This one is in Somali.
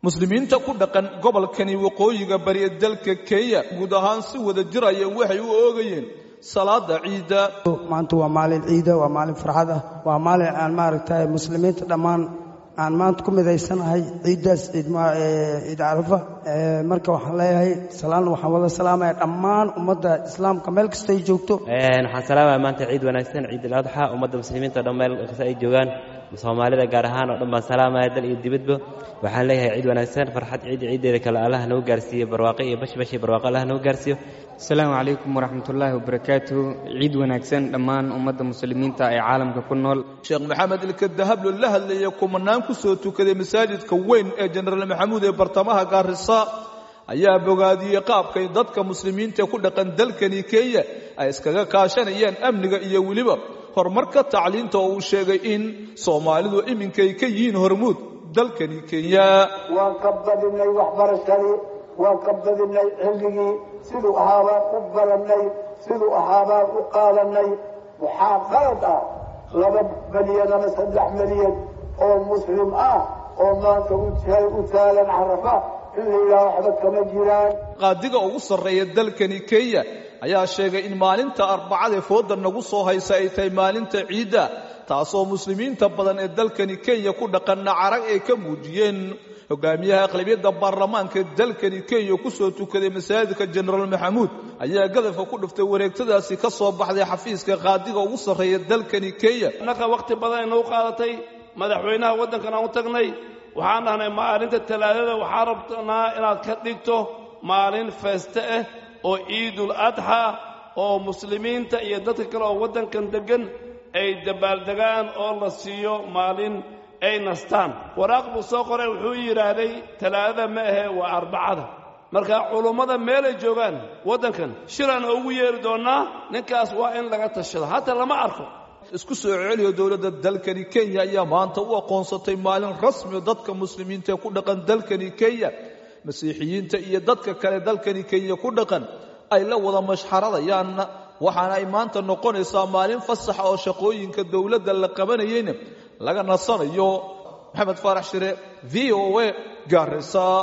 muslimiinta ku dhaqan gobolkani waqooyiga bari ee dalka kenya guud ahaan si wada jiraya waxay u oogayeen salaada ciidda maanta waa maalin ciida waa maalin farxad ah waa maalin aan maaragtay muslimiinta dhammaan aan maanta ku midaysanahay ciiddaas ciid carafa marka waxaan leeyahay salaan waxaan wada salaamaya dhammaan ummadda islaamka meel kasta ay joogto waxaan salaamaya maanta ciid wanaagsan ciid aladxa ummadda muslimiinta o dhan meel kasta ay joogaan soomaalida gaar ahaan oo dhan baan salaamaya dal iyo dibadba waxaan leeyahay ciid wanaagsan farxad ciidda ciiddeeda kale allah nagu gaarsiiyo barwaaqo iyo bashbashi barwaaqo allah nagu gaarsiiyo asalaamu calaykum waraxmatullaahi wabarakaatuhu ciid wanaagsan dhammaan ummadda muslimiinta ee caalamka ku nool sheekh maxamed ilkadahablo la hadlaya kumanaan ku soo tukaday masaajidka weyn ee jenaraal maxamuud ee bartamaha gaarisa ayaa bogaadiyey qaabkay dadka muslimiinta ku dhaqan dalkani kenya ay iskaga kaashanayaan amniga iyo weliba horumarka tacliinta oo uu sheegay in soomaalidu iminkay ka yihiin hormuud dalkani kenya waan ka badinay waxbarashadii waan ka badinay cilmigii siduu ahaabaan u barannay siduu ahaabaan u qaadanay waxaa qalad ah laba milyan ama saddex milyan oo muslim ah oo maanta u taalan carafa in la yidhaha waxba kama jiraan qaadiga ugu sarreeya dalkani kenya ayaa sheegay in maalinta arbacadee fooda nagu soo haysa ay tahay maalinta ciidda taasoo muslimiinta badan ee dalkani kenya ku dhaqanna carag ay ka muujiyeen hogaamiyaha aqlabiyadda baarlamaanka ee dalkani kenya ku soo tukaday masaajidka jenaraal maxamuud ayaa gadafka ku dhiftay wareegtadaasi ka soo baxday xafiiska qaadiga ugu sarreeya dalkani kenya innaka wakhti badan ay nagu qaadatay madaxweynaha waddankan aan u tagnay waxaan dhahnay maalinta talaadada waxaan rabnaa inaad ka dhigto maalin feeste ah oo ciidul adxa oo muslimiinta iyo dadka kale oo waddankan deggan ay dabaaldegaan oo la siiyo maalin ay nastaan waraaq buu soo qoray wuxuu yidhaahday talaadada ma ahee waa arbacada marka culummada meelay joogaan waddankan shiraan ugu yeeri doonnaa ninkaas waa in laga tashado hataa lama arko isku soo celiyo dowladda dalkani kenya ayaa maanta u aqoonsatay maalin rasmi dadka muslimiinta ee ku dhaqan dalkani kenya masiixiyiinta iyo dadka kale dalkani kenya ku dhaqan ay la wada mashxaradayaan waxaana ay maanta noqonaysaa maalin fasaxa oo shaqooyinka dowladda la qabanayeyna laga nasanayo maxamed faarax shire v o a gaarisa